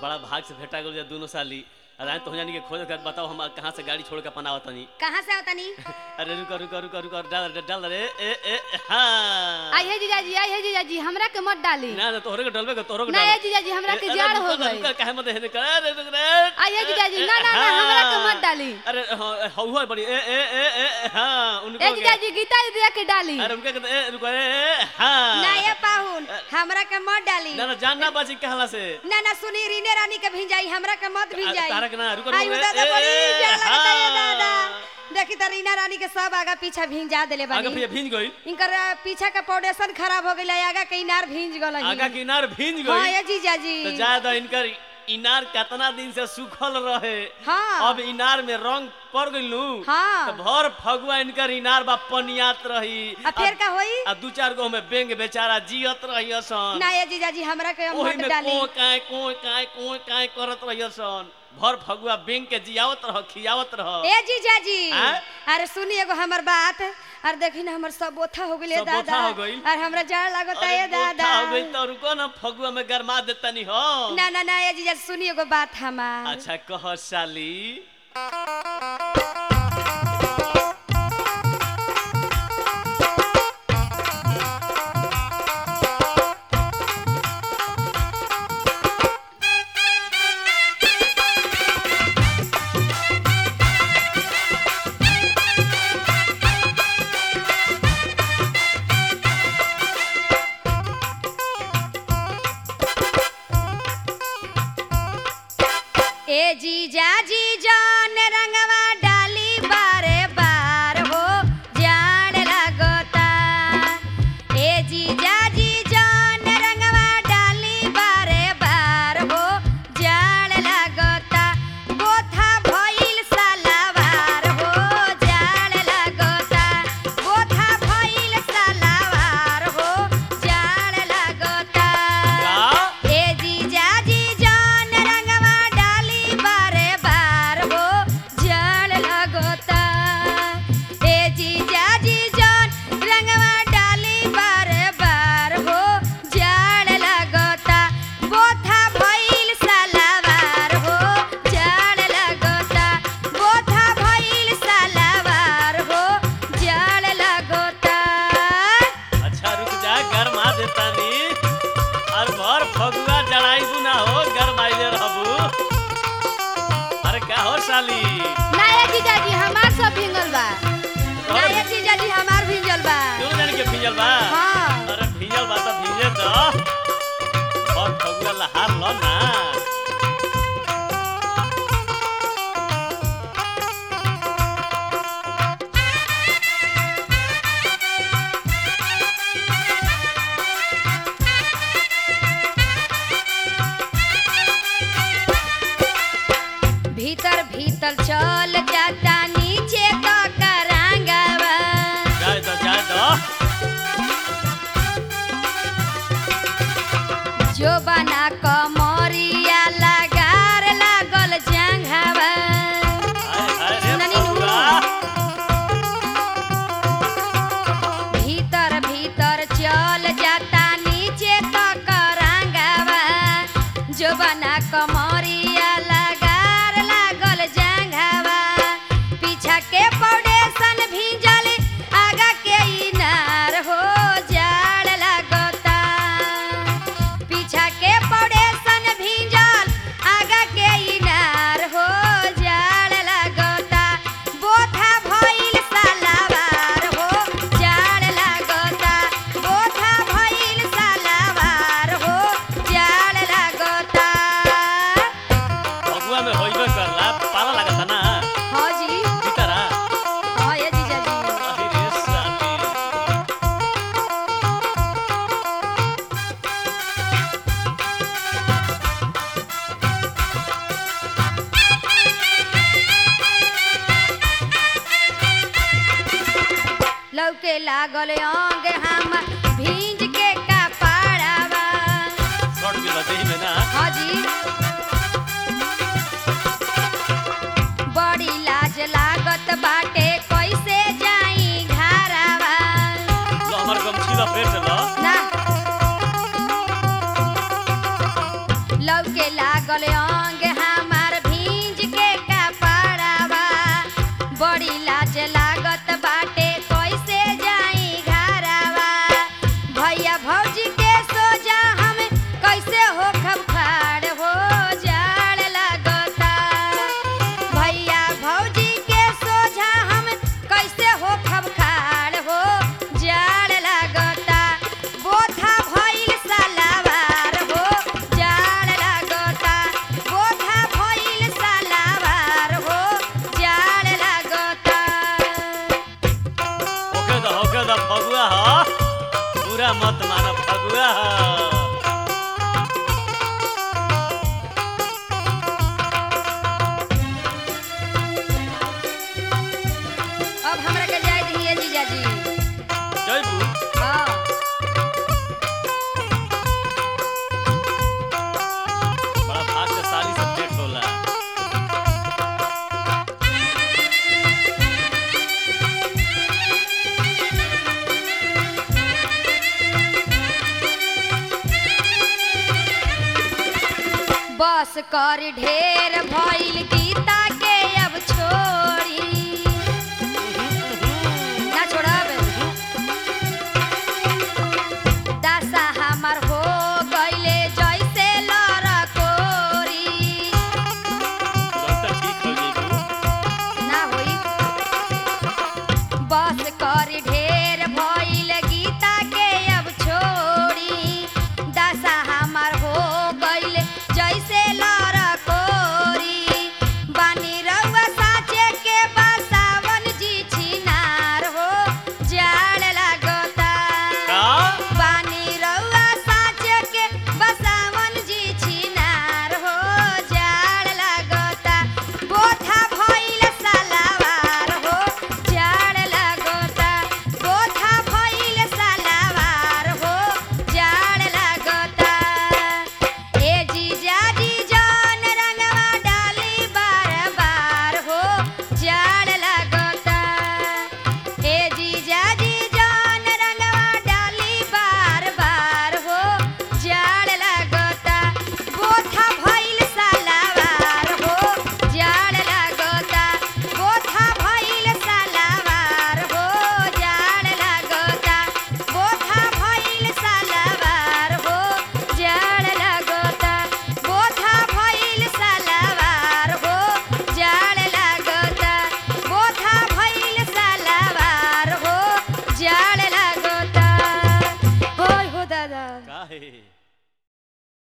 बड़ा भाग से भेटा गल दोनों साली अरे तो जानी के खोज कर बताओ हम कहाँ से गाड़ी छोड़ के अपन आवत तनी कहाँ से आवतनी अरे रुको रुको रुको रुको डाल डाल डाल रे ए ए हाँ आई है जीजाजी आई है जीजाजी हमरा के मत डाली ना ना तोहरे के डलबे के तोहरे के ना डाल ये जीजाजी हमरा के अरे जाड़ रुको हो ना, गई रुको, काहे मत हेने कर अरे रुक रे आई है जीजाजी ना ना ना हमरा के मत डाली अरे हाँ हुआ बड़ी ए ए ए ए हाँ उनको ए के- जीजाजी गीता दीदी के डाली अरे उनके कहते ए रुको ए ए हाँ ना ये पाहुन हमरा के मत डाली ना ना जानना बाजी कहला से ना ना सुनी रीने रानी के भिंजाई हमरा के मत भिंजाई तारा के ना, रुको, आई रुको, दादा ए, बड़ी ए, जाड़ लगता है हाँ। दादा देखी त रीना रानी के सब आगा पीछा भिंजा देले आगे बानी फिर भींज गई इनकर अ, पीछा का फाउंडेशन खराब हो गइल आगा के इनार भिंज गल आगा किनार भींज हां गई ये जीजा जी तो ज्यादा इनकर इनार कितना दिन से सूखल रहे हाँ। अब इनार में रंग पड़ गइलू हाँ। तो भर फगुआ इनकर इनार बा पनियात रही आ फिर का होई आ दू चार गो में बेंग बेचारा जियत रही सन ना ये जीजा जी हमरा के ओही मत में डाली को काय को काय को काय करत रही सन भर फगुआ बेंग के जियावत रह खियावत रह ए जीजा जी आँ? अरे सुनी एगो हमर बात अरे देखी ना हमर सब बोथा हो गइले सब बोथा दादा हो गइल? और हमरा जाड़ लागता अरे है बोथा दादा हो गई तो रुको ना फगुआ में गरमा देतनी हो ना ना ना ये जीजा सुनी एगो बात हमार अच्छा कह साली ए जीजा जी जान रंगवा डाली बारे बार हो जान लगता ए जीजा जी जान रंगवा डाली बारे बार हो जान लगता गोथा भइल सलावार हो जान लगता गोथा भइल सलावार हो जान लगता का ए जीजा जी जान रंगवा डाली बारे बार हो जल लगता ए जीजा जी जान रंगवा डाली बारे बार हो जल लगता बोथा भइल सलावार हो जल लगता बोथा भइल सलावार हो जल लगता अच्छा रुक जा गरमा देतानी और भर फगुआ जड़ाइबू ना हो गरमाइले रहबू अरे का हो साली ना ये जीजाजी हमार सब भिंगल बा ना ये जीजा जी हमार भिंजल बा क्यों जाने के भीजल बा हाँ। अरे भीजल बा तो भीजे तो और फगुआ लहार लो ना भीतर भीतर चल जाता नीचे तो करांगवा जाए दो जाए दो जो बना कमरिया लगार लागल जंघवा हाय हाय रे सुननी नु। फगुआ भीतर भीतर चल जाता नीचे तो करांगवा जो बना कमरिया लगार लागल जंघवा पीछा के फाउंडेशन भीजल आगा के इनार हो जाड़ लगता पीछा के फाउंडेशन भीजल आगा के इनार हो जाड़ लगता बोथा भइल सलावार हो जाड़ लगता बोथा भइल सलावार हो जाड़ लगता फगुआ में होइबे करला पाला लागता ना हाँ जी भीतरा हाँ ये जीजा जी अरे रे साली लौके लागल अंग हम भींज के कपड़ावा शॉर्ट भी लगे में ना हाँ जी बड़ी लाज लागत बाटे कैसे जाई घरावा लो हमर गमछी लपेट लो ना लौके लाग लागल अंग हमार भींज के कपड़ावा बड़ी लाज लागत बाटे कैसे जाई घरावा भैया भौजी के सोजा हम कैसे हो खबखार हो जाड़ लागता भैया भौजी के सोझा हम कैसे हो खबखार हो जाड़ लागता बोथा भइल सलावार हो जाड़ लागता बोथा भइल सलावार हो जाड़ लागता ओके द ओके द फगुआ ह पूरा मत माना फगुआ ह अब हमरा के जाय दिए जीजाजी जयबू हाँ बड़ा भाग्यशाली सब्जेक्ट होला बस कर ढेर भइल गीता के अब छोड़